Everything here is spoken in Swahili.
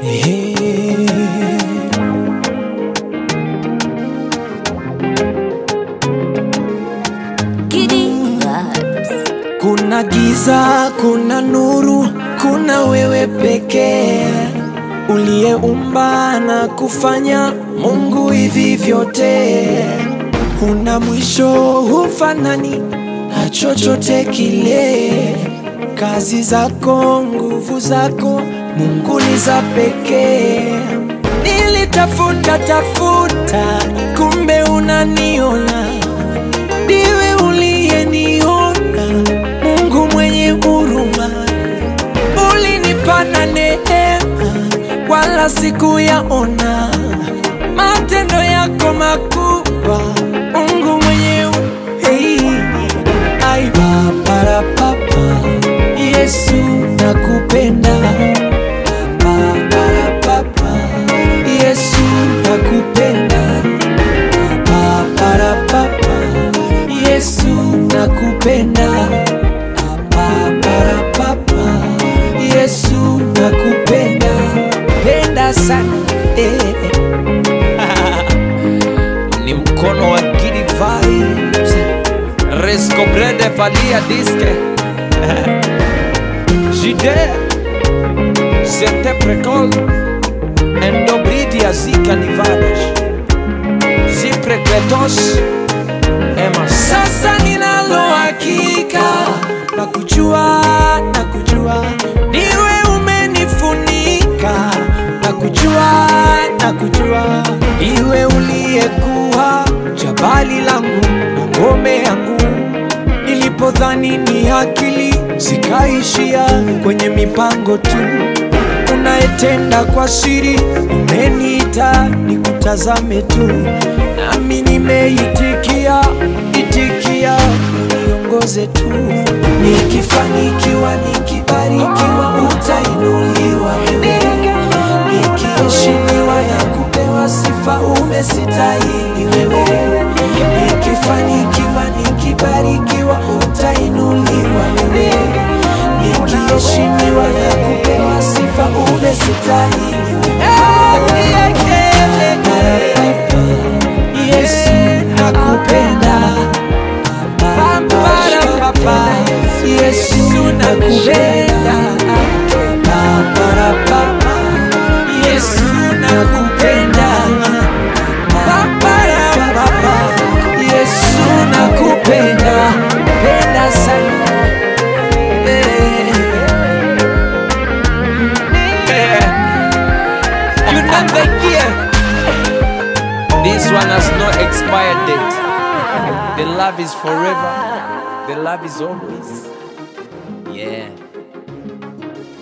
Giddy vibes. Kuna giza, kuna nuru, kuna wewe pekee uliyeumba na kufanya Mungu hivi vyote. Huna mwisho, hufanani na chochote kile. Kazi zako, nguvu zako, Mungu ni za pekee. Nilitafuta tafuta, kumbe unaniona ndiwe uliyeniona, Mungu mwenye huruma, ulinipana neema, wala sikuyaona matendo yako makubwa, Mungu mwenye hu- hey. Ai, papara papa, Yesu nakupenda Papara papa, Yesu nakupenda Papara papa, Yesu nakupenda Papara papa, Yesu nakupenda penda sana eh. ni mkono wa Gidi Vibes Resco Brede Valia Disque Jide Zete Precol Endobridia Zika Nivadas Ziprekletos Ema Sasa ninalo hakika na kujua na kujua niwe umenifunika na kujua na kujua iwe uliyekuwa jabali langu na ngome yangu nilipodhani ni akili zikaishia kwenye mipango tu unayetenda kwa siri umeniita nikutazame tu nami nimeitikia itikia uniongoze tu nikifanikiwa nikibarikiwa utainuliwa wewe nikiheshimiwa na kupewa sifa umesitahili wewe nikifanikiwa nikibarikiwa utainuliwa wewe nikiheshimiwa na kupewa sifa umesitahili wewe Yesu nakupenda Papa, Yesu nakupenda Papa, papa, Yesu nakupenda Papa, papa, Yesu nakupenda penda sana Eh. Eh. You know the year This one has no expired date The love is forever. The love is always. Yeah.